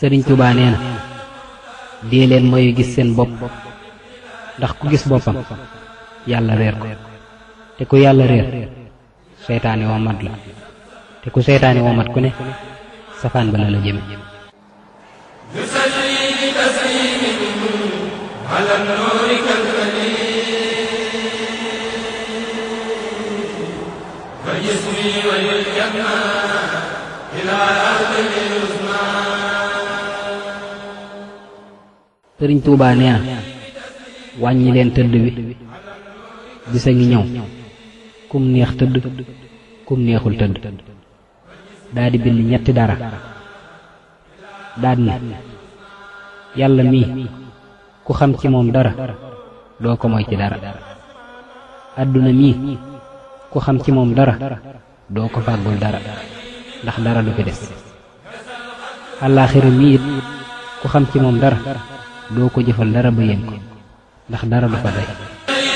sëriñ Tuubaa nee na dee leen mooy gis seen bopp ndax ku gis boppam yàlla réer ko te ku yàlla réer seytaane woo mat la te ku seytaane woo mat ku ne safaan ba la la jëme sëriñ Tuubaa nee na wàññi leen tëdd bi bisa ngi ñëw kum neex tëdd kum neexul tëdd daa di bind ñetti dara daad ne yàlla mii ku xam ci moom dara doo ko moy ci dara àdduna mii ku xam ci moom dara doo ko fàggul dara ndax dara du fi des àllaaxira mii it ku xam ci moom dara doo ko jëfal dara ba yéen ko ndax dara du fa day